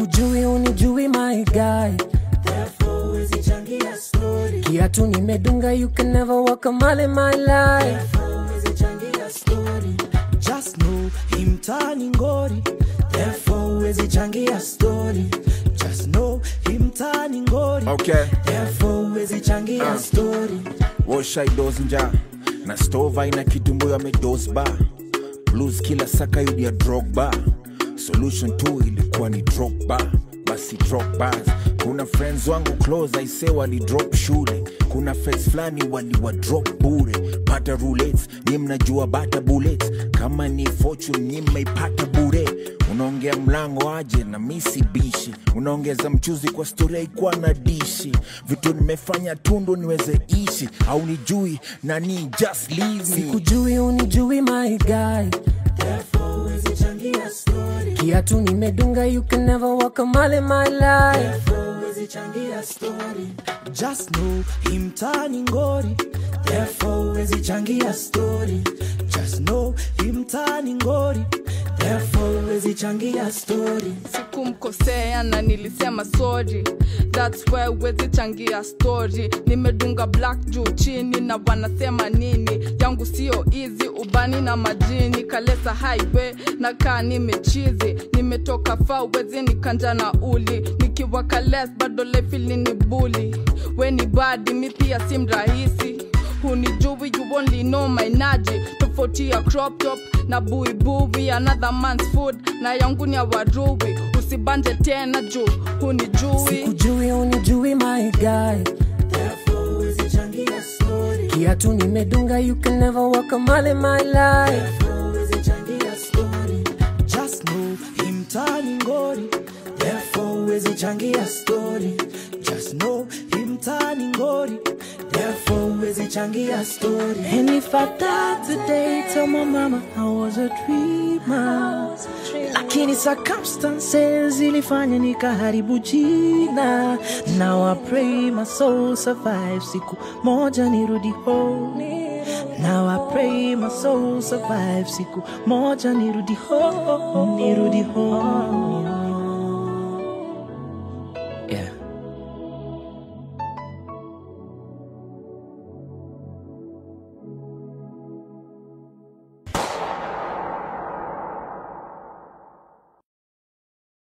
sikujui unijui my guy therefore huwezi changia story kiatu nimedunga you can never walk a mile in my life therefore huwezi changia story just know hii mtaani ngori therefore huwezi changia story just know hii mtaani ngori Okay. therefore huwezi changia story woshaidos nja na stova ina kitumbuyo amedosba blues kila saka yudia drogba solution tu ilikuwa ni dropba basi drop bars kuna friends wangu close aise walidrop shule kuna face fulani waliwa drop bure pata roulets ni mnajua bata bullets kama ni fortune ni mmeipata bure unaongea mlango aje na misi bishi unaongeza mchuzi kwa stori haikuwa na dishi vitu nimefanya tundu niweze ishi au nijui nani just leave me sikujui unijui my guy therefore huwezi changia story kiatu nimedunga you can never walk a mile in my life therefore huwezi changia story just know hii mtaani ngori therefore huwezi changia story just know hii mtaani ngori therefore huwezi changia story sikumkosea na nilisema sorry thats why wezi changia story nimedunga black juu chini na wanasema nini yangu sio easy ubani na majini kalesa highway na kaa nimechizi nimetoka faa wezi nikanja na uli nikiwa kales bado lefili ni buli weni badi mi pia si mrahisi hunijui you only know my naji tofauti ya crop top na buibui another man's food na yangu ni ya warui usibanje tena juu hunijui sikujui unijui my guy therefore huwezi changia story kiatu nimedunga you can never walk a mile in my life therefore huwezi changia story just know hii mtaani ngori therefore huwezi changia story just know hii mtaani ngori therefore huwezi changia story And if I die today, tell my mama I was a dreamer. Lakini circumstances ilifanya nikaharibu jina. Now I pray my soul survive. Siku moja nirudi home. Now I pray my soul survive. Siku moja nirudi home. Nirudi home.